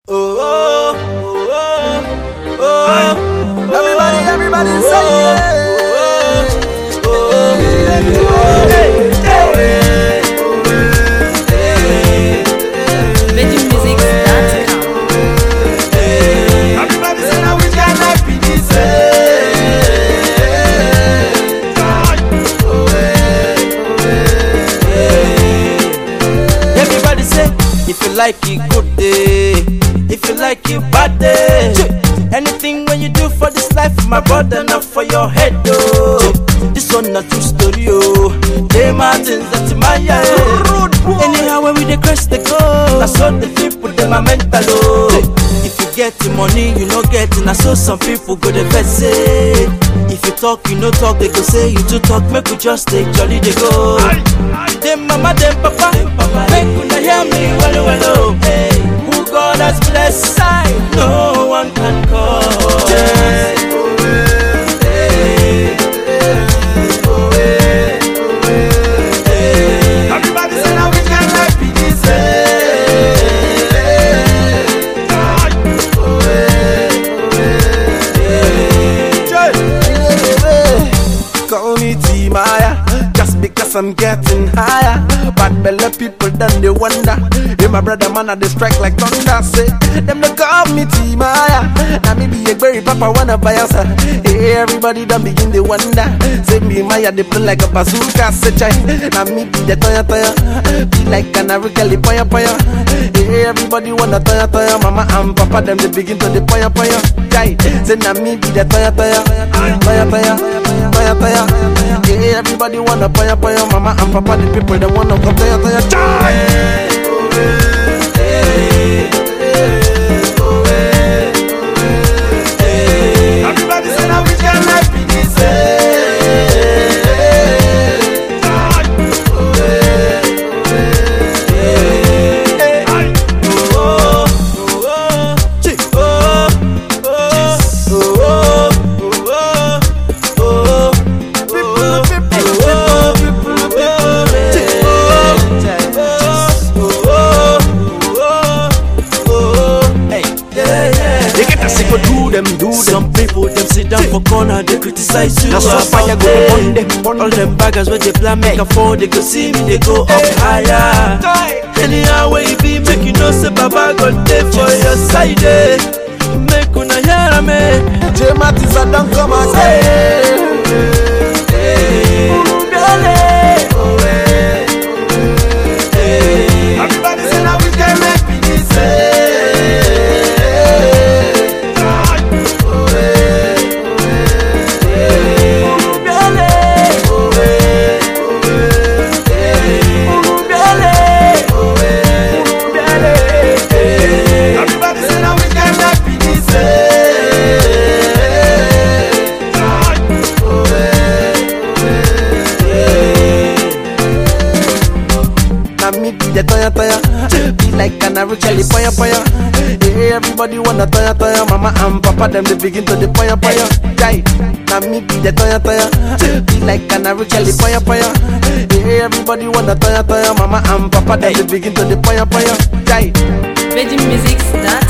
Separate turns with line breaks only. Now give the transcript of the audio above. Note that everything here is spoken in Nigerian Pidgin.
Oh, oh, oh, oh.
Everybody, everybody say
oh, oh, hey, hey,
VeggieMusics.com.
Everybody say now which kind life be this
Everybody say, if you like it, good day. If you like it, bad day. Anything when you do for this life, my brother, not for your head, oh. This one not true story, oh. They mountains that my yeah. Anyhow, when we dey cross the go, I saw the people, them are mental, oh. If you get the money, you no get it. I saw some people go the best say. If you talk, you no talk, they go say you too talk. Make we just take jolly, they go. Them mama, them papa, make una hear me well, well, oh. Hey, who God has blessed, no one can call.
Everybody say now which kind life be this Call me T-Maya Just because I'm getting higher Bad belly people then they wonder Hey my brother man I they strike like thunder Say them they call me T-Maya Now me be a berry papa wanna buy us Hey everybody done begin they wonder Say me Maya they play like a bazooka Say chai Now me be the toya toya Be like an Kelly poya poya Hey everybody wanna toya toya Mama and papa them they begin to the poya poya Chai Say now me be the toya toya Toya toya Toya toya Yeah everybody wanna poya poya Mama and papa the people they wanna come toya toya Chai Everybody say now which kind life be this
Oh, oh, oh, chi- oh, oh, oh, oh, oh, oh, oh,
People, people,
oh,
people,
oh,
people, They get a second do them, do them.
Some people them sit down for corner, they criticize you.
That's why
about
fire go
them.
burn them, burn
All
them.
them baggers where they plan make a fall, they go see me, they go up higher. Anyhow where you be, make you know say Baba got there for your side. eh. Make una hear me.
J Mattis a don't come again. Everybody say now we can make me this Everybody say now we can make me this Now me be the toya toya Be like an Kelly poya poya Yeah, everybody wanna toya toya Mama and papa them they begin to the poya poya Jai Now me be the toya toya Be like an Kelly poya poya Yeah, everybody wanna toya toya Mama and papa them they begin to the poya poya Jai
VeggieMusics.com.